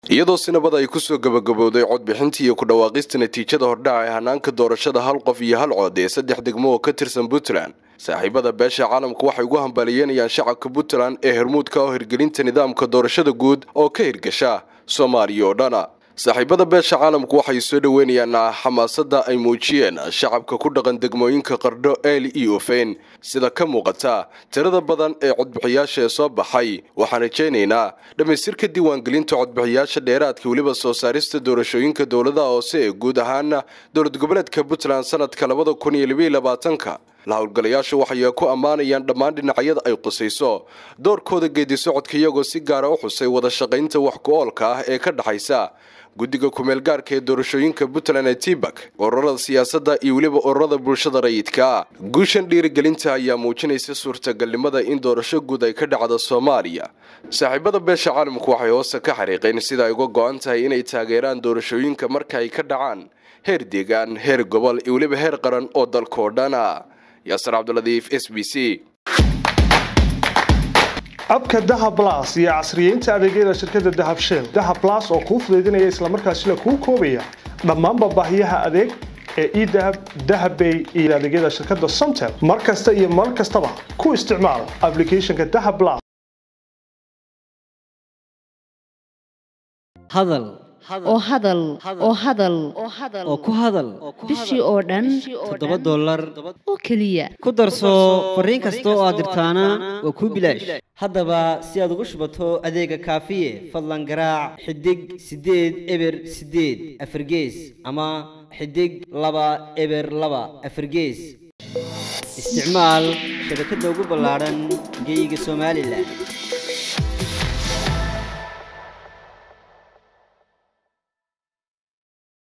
iyadoo sinabada ay kusoo gabagabowday codbixintii iyo ku dhawaaqista natiijada hordhaca ee hanaanka doorashada hal qof iyo hal cod ee saddex degmo oo ka tirsan puntland saaxiibada beesha caalamku waxay ugu hambaliyeynayaan shacabka puntland ee hermuudka oo hirgelinta nidaamka doorashada guud oo ka hirgasha soomaaliya oo dhana saaxiibada beesha caalamku waxay soo dhoweynayaan xamaasada ay muujiyeen shacabka ku dhaqan degmooyinka qardho eel iyo ofeyn sida ka muuqata tirada badan ee codbixiyaasha ee soo baxay waxaan rajaynaynaa dhammaystirka diiwaangelinta codbixiyaasha dheeraadka weliba soo saarista doorashooyinka dowladaha hoose ee guud ahaana dowlad goboleedka puntland sanadka labada kun iyo labaiyo labaatanka la howlgalayaashu waxay ku ammaanayaan dhammaan dhinacyada ay qusayso doorkooda geedi socodka iyagoo si gaara u xusay wada shaqaynta wax ku-oolka ah ee ka dhexaysa guddiga kumeel gaarka ee doorashooyinka puntland ee tibak ururada siyaasadda iyo weliba ururada bulshada rayidka guushan dhiirigelinta ayaa muujinaysa suurtagalnimada in doorasho guud ay ka dhacda soomaaliya saaxiibada beesha caalamku waxay hoose ka xariiqeen sida ay uga go-an tahay inay taageeraan doorashooyinka marka ay ka dhacaan heer deegaan heer gobol iyo weliba heer qaran oo dalkaoo dhana yaasir cabdiladiif s b c abka dahab las iyo casriyeynta adeegyada shirkadda dahab shell dahab las oo kuu fudaydinaya islamarkaasina kuu koobaya dhammaanba baahiyaha adeeg ee edahab dahabbay iyo adeegyada shirkadda somtel mar kasta iyo mar kastaba ku isticmaal aplicathonka dahab las hadal oo hadal oo hadal oo ku hadal bishii oo dhan toddoba dollar oo keliya ku darso fariin kasta oo aad dirtaana waa kuu bilaash haddaba si aad ugu shubato adeega kaafiye fadlan garaac xidig siddeed eber siddeed afargees ama xidig laba eber laba afargees isticmaal shabakadda ugu ballaadhan geeyiga somalilan